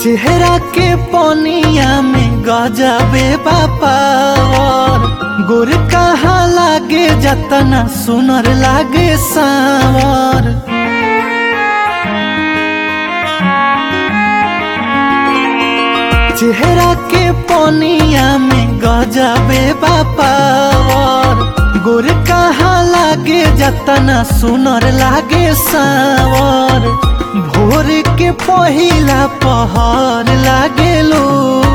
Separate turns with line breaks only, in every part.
चेहरा के पनिया में गजबे बापावर गोर कहाँ लागे जतना सुनर लागे सावर चेहरा के पनिया में गजबे बापावर गोर कहाँ लागे जतना सुनर लागे सावर भोर के पहिला पहर लागेलो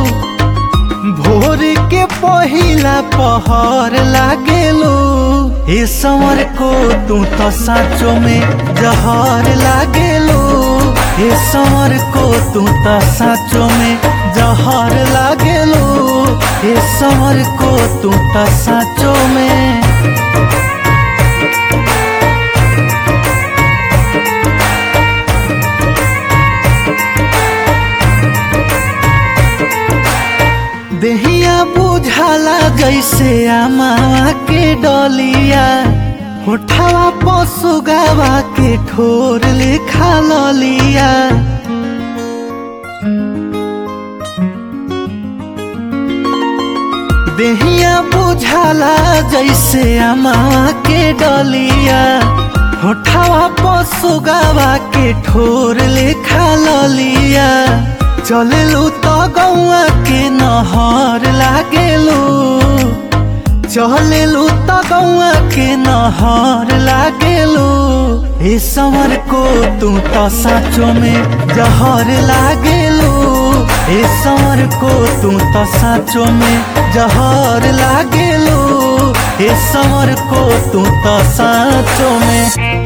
भोर के पहिला पहर लागेलो ए समर को तू तो साँचो में जहर लागेलो ए समर को तू तो साँचो में जहर लागेलो ए समर को तू तो साँचो में देहिया बुझाला जैसे आमावा के डलिया होठावा पसुगावा के ठोर लेखा ललिया देहिया बुझाला जैसे आमावा के डलिया होठावा पसुगावा के ठोर लेखा ललिया चलेलू तो गौआ के नहर लागेलू चलेलू तो गौआ के नहर लागेलू ए समर को तू तो साँचो में जहर लागेलू ए समर को तू तो साँचो में जहर लागेलू ए समर को तू तो साँचो में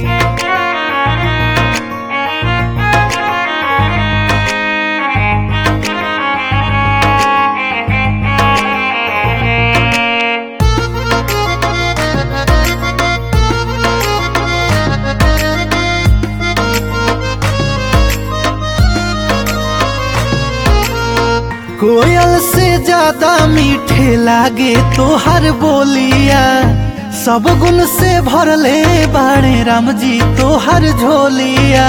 कोयल से ज्यादा मीठे लागे तोहर बोलिया सब गुण से भरले बाणे राम जी तोहर झोलिया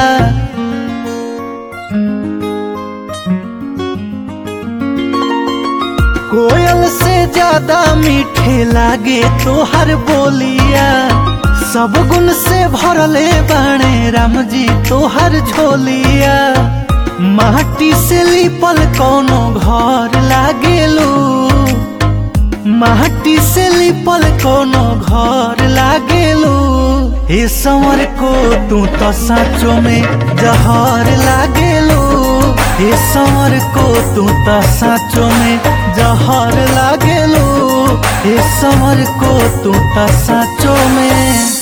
कोयल से ज्यादा मीठे लागे तोहर बोलिया सब गुण से भरले बाणे राम जी तोहर झोलिया माटी से लिपल कोनो घर लागेलू माटी से लिपल कोनो घर लागेलू ए समर को तू तो साँचो में जहर लागेलू ए समर को तू तो साँचो में जहर लागेलू ए समर को तू तो साँचो में